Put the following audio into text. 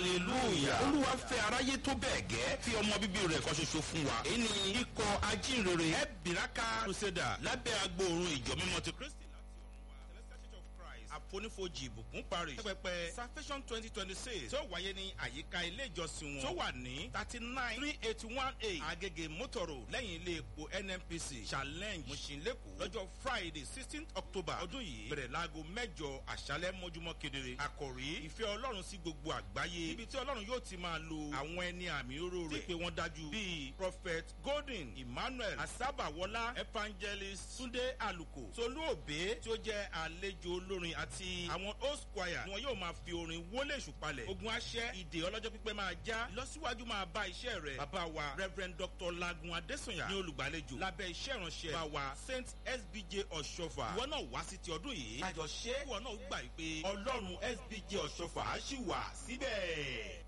hallelujah olúwa fẹ́ aráyé tó bẹ́ẹ̀ gẹ́ fi ọmọ bíbí rẹ̀ kan ṣoṣo fún wa èyí ni ikọ̀ ajínrere ẹ̀bìràkà crusader lábẹ́ agbóòrùn ìjọ mímọ́ ti kristi àfonífojì ìbùkún parí. pẹpẹ salvation twenty twenty six tí ó wáyé ní àyíká ilé ìjọsìn wọn. tó wà ní thirty nine three eighty one eight agege motoro lẹ́yìn ilé epo nnpc challenge mushinleku lọ́jọ́ friday sixteen october ọdún yìí bẹ̀rẹ̀ láago mẹ́jọ àṣálẹ́ mọ́júmọ́ kedere. àkòrí ìfẹ́ ọlọ́run sí gbogbo àgbáyé ibi tí ọlọ́run yóò ti máa lo àwọn ẹni àmì oró rẹ̀. tí pé wọ́n dájú bíi prophet golden emmanuel asabawola evangelist sunday aluko tolú òbé tí ó jẹ́ àlejò olórin àti àwọn host choir ni wọn yóò máa fi orin wọlé ìṣùpalẹ̀ ogun aṣẹ́ ìdè ọlọ́jọ́ pípẹ́ máa já ìlọsíwájú máa bá iṣẹ́ rẹ̀ bàbá wa rev dr lagun adesanya ní olùgbàlejò lábẹ́ iṣẹ́ ìránṣẹ́ bá wa saint sbj ọ̀ṣọ́fà ìwọ náà wá sí ti ọdún yìí àjọṣe ìwọ náà gbà pé ọlọ́run sbj ọ̀ṣọ́fà á ṣì wà síbẹ̀.